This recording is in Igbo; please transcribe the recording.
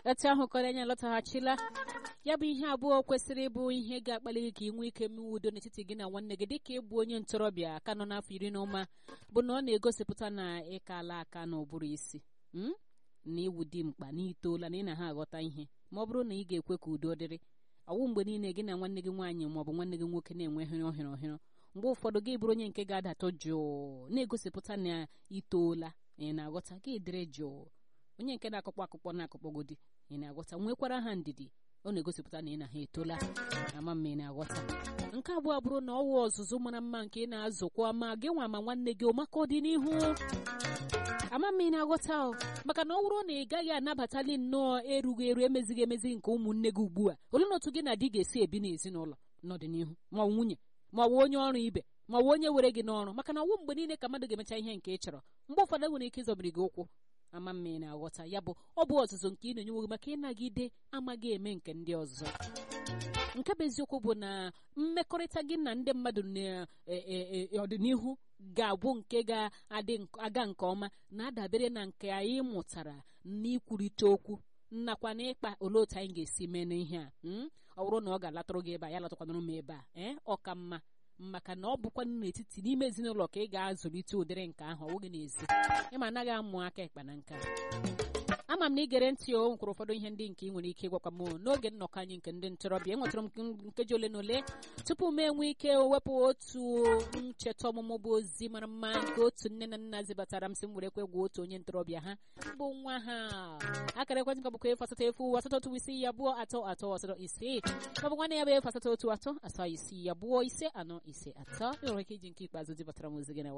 etu ahụ kọrọ anyị alọtaghachila ya bụ ihe abụọ kwesịrị ịbụ ihe ga-akpali gị ka ị nwee ike mewe udo n'etiti gị na nwanne gị dịka ịbụ onye ntorobịa ka nọ n'afọ iri na ụma bụ na ọ na-egosipụta na ịkala aka n'ụbụrụ isi na iwu dị mkpa na itoola na ị na ha aghọta ihe ma ọ bụrụ na ị ga-ekwe ka udo dịrị ọwụ mgbe niile gị na nwanne gị nwaanyị ma ọ bụ nwanne gị nwoke na-enwe hịrị ọhịrị ọhịrị mgbe ụfọdụ gị bụrụ onye nke ga-adatọ jụụ na-egosipụta na itoola ị na-aghọta gị dịrị jụụ onye nke na-akụkpọ akụkpọ na-akụkpọgodi ị na-aghọta nwekwara ha ndidi ọ na-egosipụta na ị na ha etola ama mma ị na-aghọta nke abụọ bụrụ na ọwụ ọzụzụ mara mma nke ị na-azụkwa ma gị nwa ma nwanne gị maka ọdịnihu ama mma ị na-aghọta maka na ọ bụrụ na ị gaghị anabatali nnọọ erughị eru emezighị emezi nke ụmụnne gị ugbu a olee na otu gị na di ga-esi ebi n'ezinụlọ n'ọdịnihu ma ọ nwunye ma ọ bụ onye ọrụ ibe ma ọ bụ onye were gị n'ọrụ maka na ọwụ mgbe niile ka mmadụ ga-emecha ihe nke ị chọrọ mgbe ụfọdụ nwere ike ịzọbiri gị ụkwụ ama mma ị na-aghọta ya bụ ọ bụ ọzụzụ nke ị na-enye nwe maka ịnagide amaghị eme nke ndị ọzọ nke bụ eziokwu bụ na mmekọrịta gị na ndị mmadụ n'ọdịnihu ga-abụ nke ga-aga nke ọma na-adabere na nke anyị mụtara n'ikwurịta okwu nnakwa na ịkpa olee otu anyị ga-esi mee n'ihe a ọ bụrụ na ọ ga-alatụrụ gị ebe a ya latakwanụrụ m ebe a ee ọ ka mma maka na ọ bụkwa n'etiti n'ime ezinụlọ ka ị ga-azụlite ụdịrị nke ahụ ọ bụghị n'ezi ịma anaghị amụ aka ịkpa na nka ama m na igere ntị o nwekwara ụfọdụ ihe ndị nke ị nwere ike ịgwakwa m n'oge nnọkọ anyị nke ndị ntorobịa enwetara m nkeji ole na ole tupu m enwe ike wepụ otu ncheta ọmụmụ bụ ozi mara mma nke otu nne na nna zibatara m si m were kwe gwa otu onye ntorobịa ha bụ nwa ha akara ekwentị ka bụkwa efu asatọ efu asatọ otu isii ya abụọ atọ atọ asatọ ise maọbụ nwanne ya bụ efu asatọ otu atọ asaa isii ya abụọ ise anọ ise atọ enwere ike iji nke ikpeazụ zibatara m ozi gị na